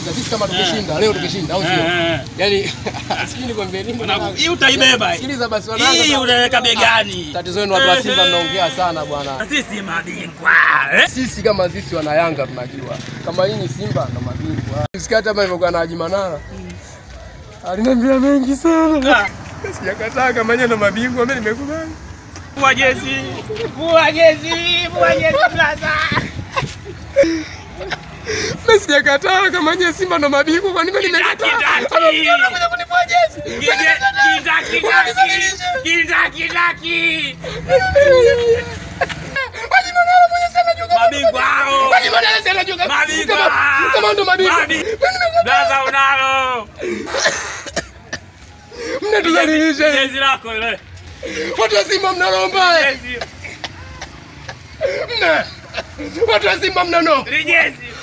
Sikiza, sisi kama tukishinda leo tukishinda au sio? Eh, eh. Yaani sijui nikwambie nini. Mwanangu, mwanangu. hii utaibeba hii. Sikiliza basi wanangu. Hii sasa- unaweka begani. Tatizo lenu watu wa Simba mnaongea sana bwana. Na Sisi mabingwa. eh? Sisi kama sisi wana Yanga tunajua kama hii ni Simba ndo mabingwa. Sikati hapa ilivyokuwa na Haji Manara aliniambia mengi sana, sijakataa kama yeye ndo mabingwa, mimi nimekubali. Vua jezi. Vua jezi. Vua jezi blaza. Mimi sijakataa kama yeye Simba ndo mabingwa, kwa nini mimi nimekataa? Kindaki. Anakuja anakuja kunivua jezi. Kindaki kindaki. Kindaki kindaki. Haji Manara mwenye sana juu kama Mabingwa hao. Haji Manara sana juu kama Mabingwa. kama- kama ndo mabingwa. Mabi- Mimi nimekataa. Blaza unalo. Mnatudhalilisha. Jezi lako ile. Watu wa Simba mna mbaya. Jezi. Mna. Watu wa Simba mna no. Ile jezi.